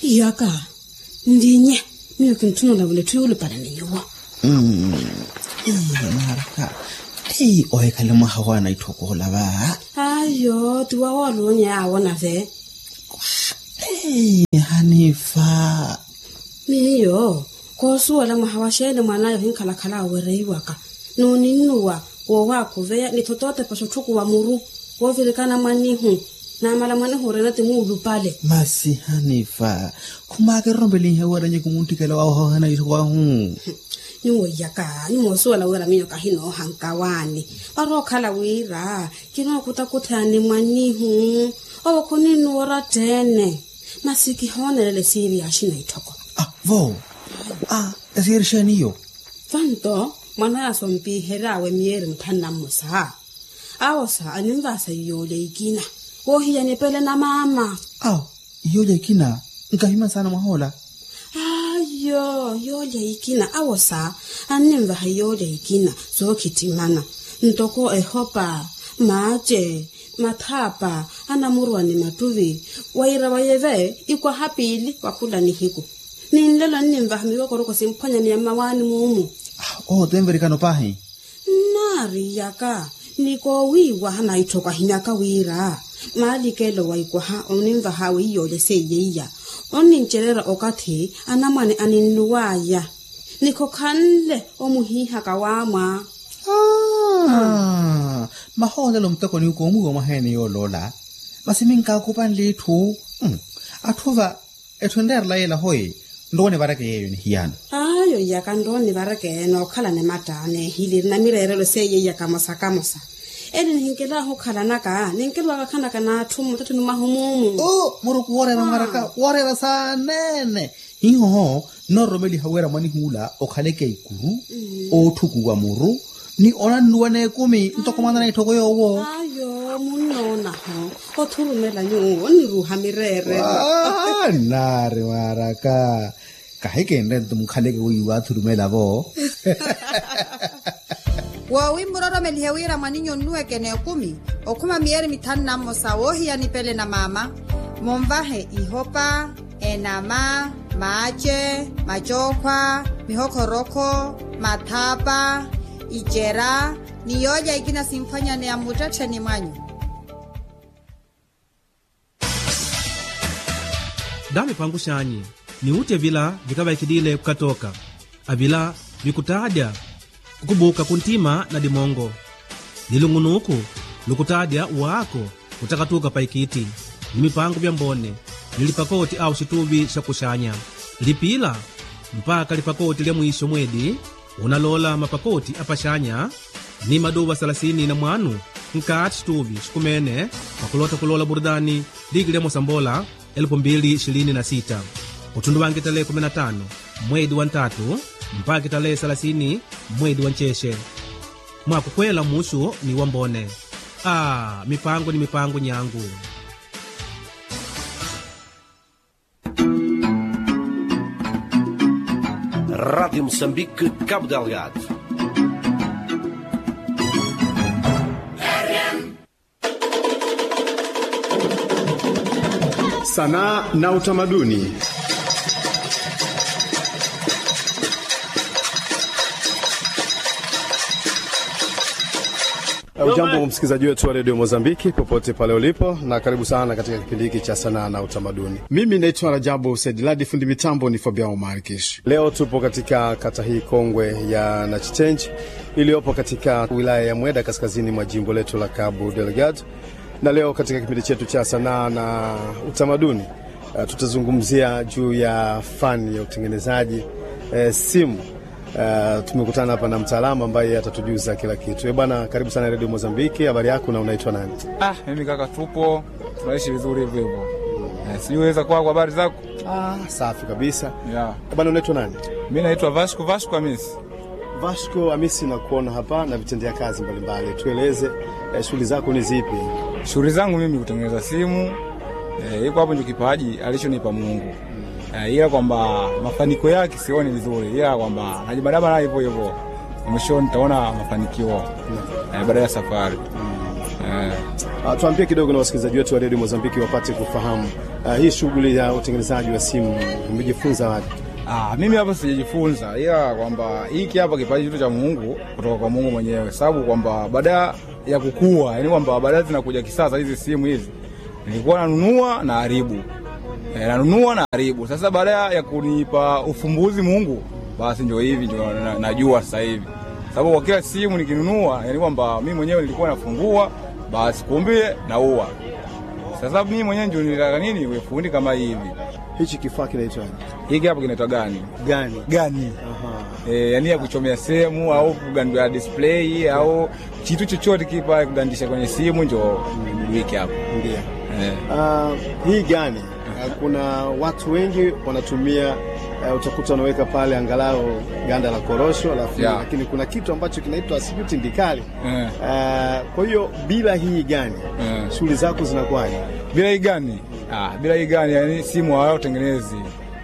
yaka ndinye miyo kintunula vule tuyulu para niyowa Mm. Eh, maraka ei oe ka lemoga go a na ithokogola ba ayo tiwa walonye awona ve ei hanefa miyo kosuwala mwaha wa shele mwanayo hinkhalakhala awereiwaka nuninnuwa wowakuveya nithotote pasho thuku wa muru wovilikana mwanihu namala mwanihu rena timuulupale masi hanefa khumake rombeleng he weranye ke montikela wa gogana ithokago niwoyaka nimoosuwala wira miyo kahino hankawane warokhala wira kinokutakuthani mwanihu owokhoninuwora tene masiki honelele siivi yaxina ithoko ah vo a esierixaniyo fanto mwana yasompiherawe miyeri mthannamusa awosa animvasa yiyole ikina wohiyani pele na mama aw iyoja kina nkahima sana mwahola ayo yole ikina awosa animvaha yole ikina zookhitimana ntoko ehopa maje mathapa anamurwani matuvi waira wayeve ikwa hapili wakhula ni hiku ninlelo nnimvaha miwokoroko simphwanyani ya mawani mumu ah o temverikano pahe nari yaka niko wiwa hana ithoka hinyaka wira maalikelo waikwaha onimvaha wiiyole seyeiya onincerera okathi anamwane aninnuwaya niko khanle omuhihaka wamwa Ah, maholelo mtekoni ukomuwa mwahene yolola masiminkakupan lethu Mm, athuva ethwenderela yela hoye ndone vareke yeyo ni hiyano ayo yaka ndoni varekene okhala nematane hiliri na mirerelo seyeiya kamosa kamosa eni nihinkelaho khalanaka ninkelwaka khanaka naathu mutatu numahumumu o moroku worera maraka worera sanene hihoho noromeli hawera mwani hula okhaleke ikuru othukuwa muru ni ona nnuwane kumi ntokomana na ithoko yowo ayo munonaho othurumela nyuu oniruha mirere Ah, nare maraka kahe kendre ntumkhaleke wiwa athurumela vo wowi muroromelihe wira mwaninyo nnuwekene kumi okhuma miyeri mithanu namosa wohiyani pele na mama momvahe ihopa enama maje majokhwa mihokhorokho mathapa ijera niyoja ikina simphwanyane ya mutatheni mwanyu dame pangu xanyi niutye vila vikavaikidile kukatoka avila vikutadya kukubuka kuntima na dimongo lilung'unuku lukutadya waako kutakatuka paikiti ni mipango vya mbone lilipakoti au xituvi xa kuxanya lipila mpaka lipakoti lya mwisho mwedi unalola mapakoti apaxanya ni maduva 30 na mwanu nkati xituvi xikumene pakulota kulola burudani ligi lya mosambola 2026 utundu wange tarehe 15 mwedi wa ntatu mpaka tarehe 30 mwedi wa ncheshe mwakukwela mushu ni wambone a mipango ni mipango nyangu Rádio Moçambique, Cabo Delgado. Sanaa na utamaduni. Ujambo msikilizaji wetu wa redio Mozambiki popote pale ulipo, na karibu sana katika kipindi hiki cha sanaa na utamaduni. Mimi naitwa Rajabu Saidiladi, fundi mitambo ni Fabiao Markish. Leo tupo katika kata hii kongwe ya Nachichenji iliyopo katika wilaya ya Mweda, kaskazini mwa jimbo letu la Cabo Delgado, na leo katika kipindi chetu cha sanaa na utamaduni uh, tutazungumzia juu ya fani ya utengenezaji uh, simu. Uh, tumekutana hapa na mtaalamu ambaye atatujuza kila kitu. Eh bwana, karibu sana Radio Mozambiki. Habari yako na unaitwa nani? Ah, mimi kaka, tupo tunaishi vizuri hivyo hivyo. Eh, sijui weza kwako, habari zako? Ah, safi kabisa. Yeah. Eh bwana, unaitwa nani? Mimi naitwa Vasco Vasco Hamisi. Vasco Hamisi, na kuona hapa na vitendea kazi mbalimbali. Tueleze eh, shughuli zako ni zipi? Shughuli zangu mimi kutengeneza simu eh, iko hapo ndio kipaji alichonipa Mungu. Eh, ila kwamba mafanikio yake sioni vizuri, ila kwamba najibadaba hivyo hivyo, mwishoni nitaona mafanikio eh, baada ya safari eh, Uh, tuambie kidogo na wasikilizaji wetu wa redio Mozambiki wapate kufahamu uh, hii shughuli ya utengenezaji wa simu umejifunza wapi? Ah, mimi hapa sijajifunza, ila kwamba hiki hapa kipaji kitu cha Mungu kutoka kwa Mungu mwenyewe, sababu kwamba baada ya kukua, yani kwamba baadaye zinakuja kisasa hizi simu hizi, nilikuwa nanunua na haribu e, nanunua na haribu. Sasa baada ya kunipa ufumbuzi Mungu, basi ndio hivi ndio na- najua sasa hivi, sababu kwa kila simu nikinunua, yani kwamba mimi mwenyewe nilikuwa nafungua, basi kumbe naua. Sasa mimi mwenyewe ndio nilitaka nini, iwe fundi kama hivi. Hichi kifaa kinaitwaje? Hiki hapa kinaitwa gani? Gani? Gani? Aha. e, yani ya kuchomea sehemu au kugandua display au kitu chochote kipa kugandisha kwenye simu njo wiki hapo Ndio. e. Uh, hii gani? Uh, kuna watu wengi wanatumia uh, utakuta wanaweka pale angalau ganda la korosho alafu Yeah. lakini kuna kitu ambacho kinaitwa sijui tindikali. Eh. Uh, kwa hiyo bila hii gani Eh. shughuli zako zinakuwaje? bila hii gani ah, bila hii gani yani simu hawatengenezi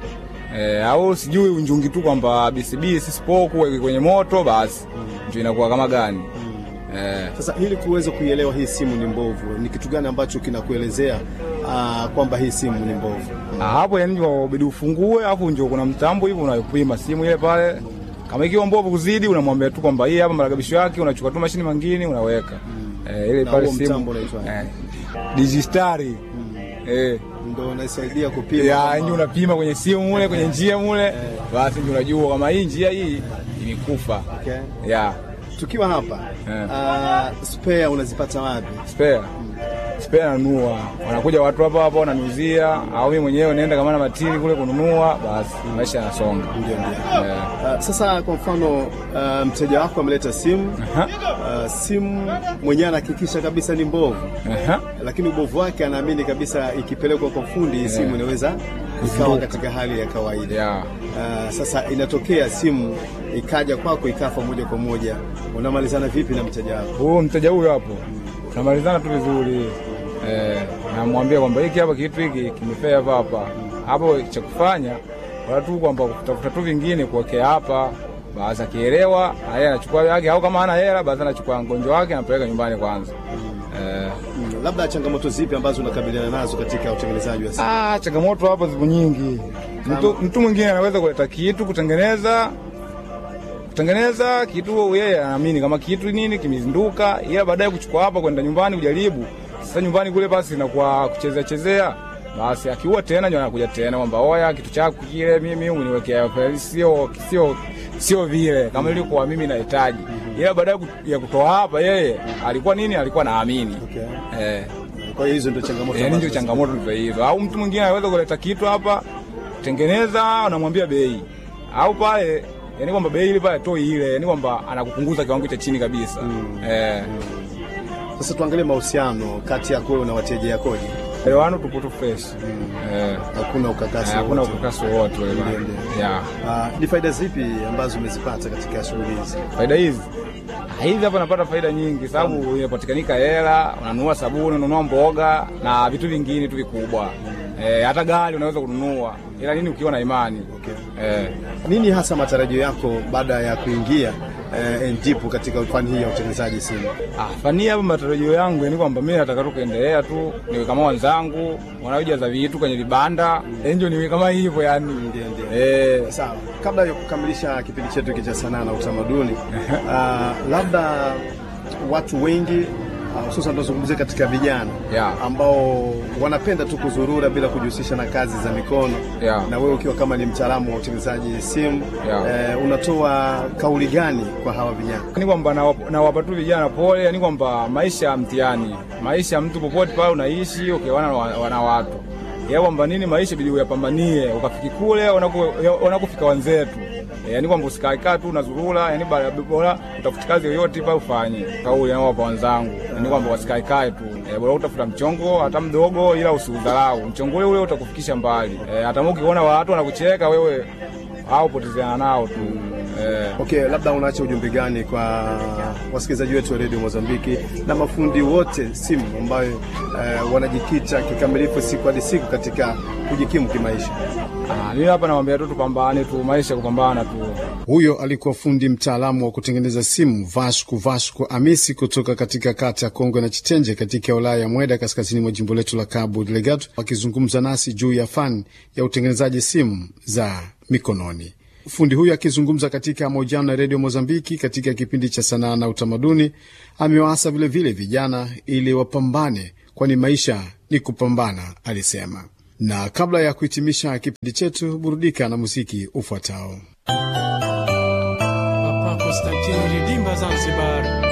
e, au sijui unjungi tu kwamba BCB sisipoku weke kwenye moto basi ndio inakuwa kama gani e, Sasa ili kuweza kuielewa hii simu ni mbovu, ni kitu gani ambacho kinakuelezea uh, kwamba hii simu ni mbovu? Ah, hapo yani wabidi ufungue alafu ndio kuna mtambo hivi unapima simu ile pale kama ikiwa mbovu kuzidi unamwambia tu kwamba hii hapa marekebisho yake unachukua tu mashini mangine unaweka eh, ile Na pale huo simu mtambo unaitwa eh, digistari eh Ndio unasaidia kupima ya kama- nje unapima kwenye simu mule kwenye njia mule basi ndio unajua kama hii njia hii imekufa Okay. ya Tukiwa hapa Eh. uh, spare unazipata wapi? spare spare nanunua wanakuja watu hapa hapa wananiuzia au mimi mwenyewe naenda kama na matini kule kununua basi maisha yanasonga Ndio, ndio. eh. Uh, sasa kwa mfano uh, mteja wako ameleta simu Aha. uh, simu mwenyewe anahakikisha kabisa ni mbovu, Aha. lakini ubovu wake anaamini kabisa ikipelekwa kwa fundi hii simu inaweza ikawa katika hali ya kawaida. ya Uh, sasa inatokea simu ikaja kwako ikafa moja kwa moja, unamalizana vipi na mteja wako? huyu mteja huyu hapo tunamalizana tu vizuri eh, namwambia kwamba hiki hapa kitu hiki kimefea hapa hapa hapo cha kufanya wala tu kwamba kutafuta tu vingine kuwekea hapa basi akielewa yeye anachukua yake au kama hana hela basi anachukua mgonjwa wake anapeleka nyumbani kwanza eh, Mm, labda changamoto zipi ambazo unakabiliana nazo katika utengenezaji wa simu? Ah, changamoto hapa zipo nyingi. Mtu, mtu mwingine anaweza kuleta kitu kutengeneza kutengeneza kitu, yeye anaamini kama kitu nini kimezinduka, ila baadaye kuchukua hapa kwenda nyumbani kujaribu. Sasa nyumbani kule basi inakuwa kuchezea chezea, basi akiua tena ndio anakuja tena kwamba oya, kitu chako kile mimi uniwekea kweli, sio sio sio vile kama ilikuwa mimi nahitaji, ila baadaye ku- ya kutoa hapa, yeye alikuwa nini, alikuwa naamini Okay. eh. Kwa hiyo hizo ndio changamoto. Yani ndio ambazo- changamoto ndio hizo. Au mtu mwingine anaweza kuleta kitu hapa, tengeneza, unamwambia bei, au pale yani kwamba bei ile pale toi ile, yani kwamba anakupunguza kiwango cha chini kabisa eh, Sasa tuangalie mahusiano kati yako wewe na wateja yakoje? elewano tupo tu fresh eh, Hakuna ukakasi hakuna wowote. ukakasi wowote ule bana. Ndio, ndio. ya Ah, ni faida zipi ambazo umezipata katika shughuli hizi? faida hizi Ah, hizi hapa napata faida nyingi, sababu inapatikanika hela, unanunua sabuni, unanunua mboga na vitu vingine tu vikubwa eh, hata gari unaweza kununua, ila nini ukiwa na imani eh, Nini hasa matarajio yako baada ya kuingia eh, NGP katika fani hii ya utengenezaji simu? Ah, fani hapa matarajio yangu ni kwamba mimi nataka tu kuendelea tu niwe kama wenzangu wanaojaza vitu kwenye vibanda enjo niwe kama hivyo yani. Ndio, ndio. Eh, Sawa, kabla ya kukamilisha kipindi chetu hiki cha sanaa na utamaduni, ah, labda watu wengi ah, hususan tunazungumzia katika vijana Yeah. ambao wanapenda tu kuzurura bila kujihusisha na kazi za mikono Yeah. na wewe ukiwa kama ni mtaalamu wa utengenezaji simu Yeah. eh, unatoa kauli gani kwa hawa vijana? ni kwamba nawapa nawapa tu vijana pole, yani kwamba maisha ya mtihani, maisha ya mtu popote pale unaishi ukiwana okay, wana watu ya kwamba nini maisha bidi uyapambanie ukafiki kule wanaku- wanakufika wenzetu Eh, yani kwamba usikaikaa tu unazurura, yani bara- bora utafuti kazi yoyote pale ufanye. Kauli nawapa wenzangu yani kwamba wasikaekae tu eh, bora utafuta mchongo hata mdogo, ila usiudharau mchongo ule ule utakufikisha mbali eh, hata kama ukiona watu wanakucheka wewe au potezeana nao tu eh, Okay, labda unaacha ujumbe gani kwa wasikilizaji wetu wa redio Mozambiki na mafundi wote simu ambayo eh, wanajikita kikamilifu siku hadi siku katika kujikimu kimaisha. Ah, mimi hapa nawaambia tu tupambane tu, maisha kupambana tu. Huyo alikuwa fundi mtaalamu wa kutengeneza simu Vasco Vasco Amisi kutoka katika kata ya Kongwe na Chitenje katika wilaya ya Mweda kaskazini mwa jimbo letu la Cabo Delgado, akizungumza nasi juu ya fani ya utengenezaji simu za mikononi. Fundi huyu akizungumza katika mahojiano na redio Mozambiki katika kipindi cha sanaa na utamaduni, amewaasa vilevile vijana ili wapambane, kwani maisha ni kupambana, alisema. Na kabla ya kuhitimisha kipindi chetu, burudika na muziki ufuatao. Papa Konstantini Ridimba Zanzibar